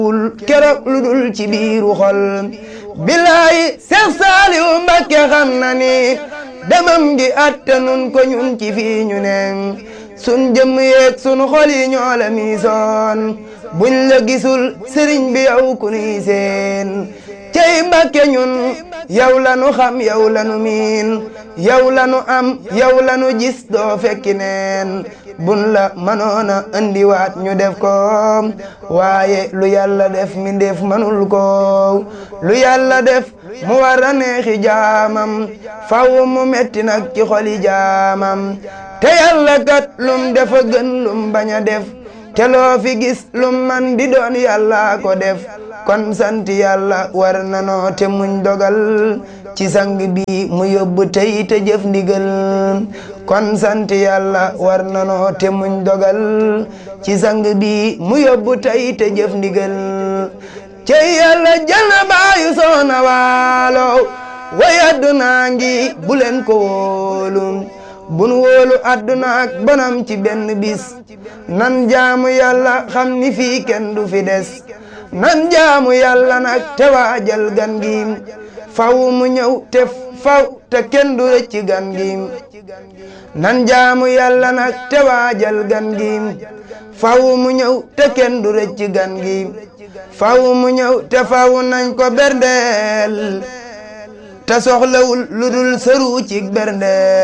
keroog lu dul ci biiru xol billaay Seex Saaliw Mbakke xam na ni demam gi attanun ko ñun ci fii ñu ne sun jëmm yeeg sun xol yi ñoo la miisoon buñ la gisul sëriñ bi yow ku nuy seen cey Mbakke ñun yow la nu xam yow la nu miin yow la nu am yow la nu gis doo fekki neen bun la mënoona andiwaat ñu def ko waaye lu yàlla def mi def manul ko lu yàlla def mu war a neexi jaamam faw mu metti nag ci xoli jaamam te yàlla kat lum defa gën lum bañ a def te loo fi gis lum man di doon yàlla ko def kon sant yàlla war na noo te muñ dogal ci sang bi mu yóbbu tey te jëf ndigal kon sant yàlla war na noo te muñ dogal ci sang bi mu yóbbu tey te jëf ndigal cey yàlla jël na baayu soona waalo way addunaa ngi bu leen ko wóolu bun wóolu adduna ak bonam ci benn bis nan jaamu yàlla xam ni fii kenn du fi des nan jaamu yàlla nag te waajal gan gi faw mu ñëw te faw te kenn du rëcc gan gi nan jaamu yàlla nag te waajal gan gi faw mu ñëw te kenn du rëcc gan gi faw mu ñëw te faw nañ ko berndeel te soxlawul lu dul sëru ci berndeel